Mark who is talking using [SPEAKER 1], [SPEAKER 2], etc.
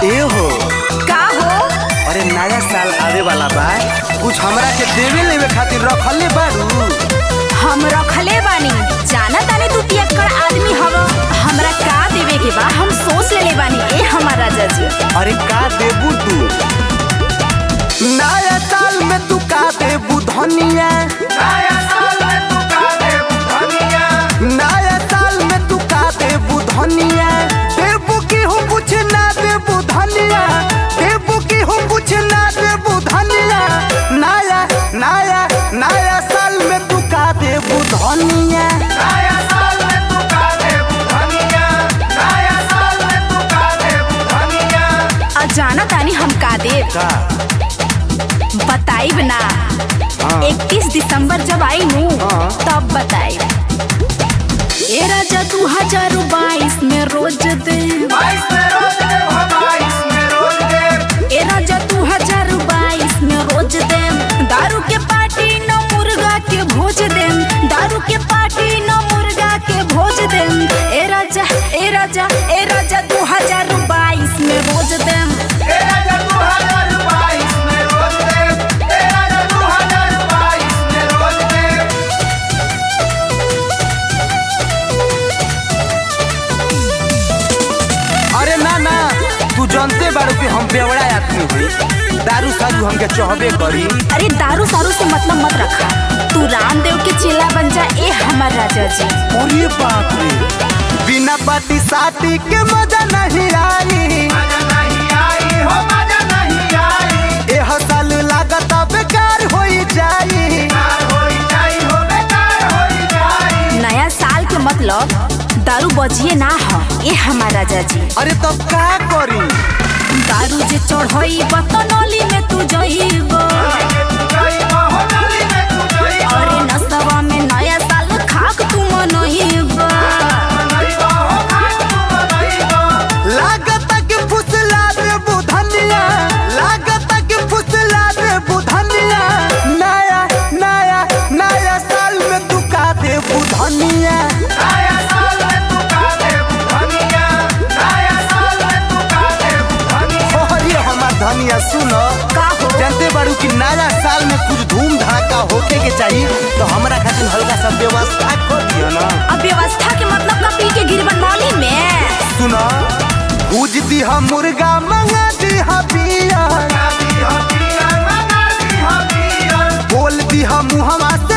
[SPEAKER 1] ए हो
[SPEAKER 2] का हो
[SPEAKER 1] अरे नया साल आवे वाला बा कुछ हमरा के देवे लेवे खातिर रखले बारू
[SPEAKER 2] हम रखले बानी जाना तानी तू पियक्कड़ आदमी हव हमरा का देवे के बा हम सोच लेले बानी ए हमार राजा जी
[SPEAKER 1] अरे का देबू तू नया साल में तू का देबू धनिया नया साल में तू का देबू धनिया नया साल में तू का देबू धनिया देबू की हूँ कुछ ना देबू धनिया देबू की हूँ कुछ ना देबू धनिया नया नया नया साल में तू का देबू धनिया नया साल में तू का देबू धनिया नया साल में तू का देबू धनिया
[SPEAKER 2] आ जाना तानी हम का देव
[SPEAKER 1] का
[SPEAKER 2] बताइब ना
[SPEAKER 1] हाँ।
[SPEAKER 2] 31 दिसंबर जब आई नू
[SPEAKER 1] हाँ।
[SPEAKER 2] तब बताइब ए राजा दू हजार बाईस में रोज दे ए राजा दू हजार बाईस में रोज दे दारू के पार्टी न मुर्गा के भोज दे दारू के पार्टी न मुर्गा के भोज दे ए राजा ए राजा ए राजा दू हजार बाईस में रोज दे
[SPEAKER 1] अरे ना ना तू जानते बारू कि हम बेवड़ा आदमी हुई दारू सारू हमके चहबे करी
[SPEAKER 2] अरे दारू सारू से मतलब मत रखा तू रामदेव के चेला बन जा ए हमार राजा जी
[SPEAKER 1] अरे बाप रे बिना पार्टी साटी के मजा नहीं आई एह साल लागत बेकार होई जाई
[SPEAKER 2] नया साल के मतलब दारू बजिए ना हो ए हमार राजा जी
[SPEAKER 1] अरे तब का करी
[SPEAKER 2] दारू जे चढ़ई बतनौली में तू जइब अरे नसवा में नया साल खाक तू मनइब
[SPEAKER 1] लागत के फुसला दे बुधनिया लागत के फुसला दे बुधनिया नया नया नया साल में तू का दे बुधनिया नया साल में तू का दे बुधनिया नया साल में तू का दे बुधनिया अरे हमार धनिया सुनो
[SPEAKER 2] का हो
[SPEAKER 1] जानते बारू कि नया साल में कुछ धूम धड़ाका होके के चाहिए तो हमरा खातिर हल्का सा व्यवस्था कर दियो ना
[SPEAKER 2] अब व्यवस्था के मतलब का पी के गिर बनमौली में
[SPEAKER 1] सुना भूज दिहा मुर्गा मंगा दिहा बिया बोल दिहा मुहवा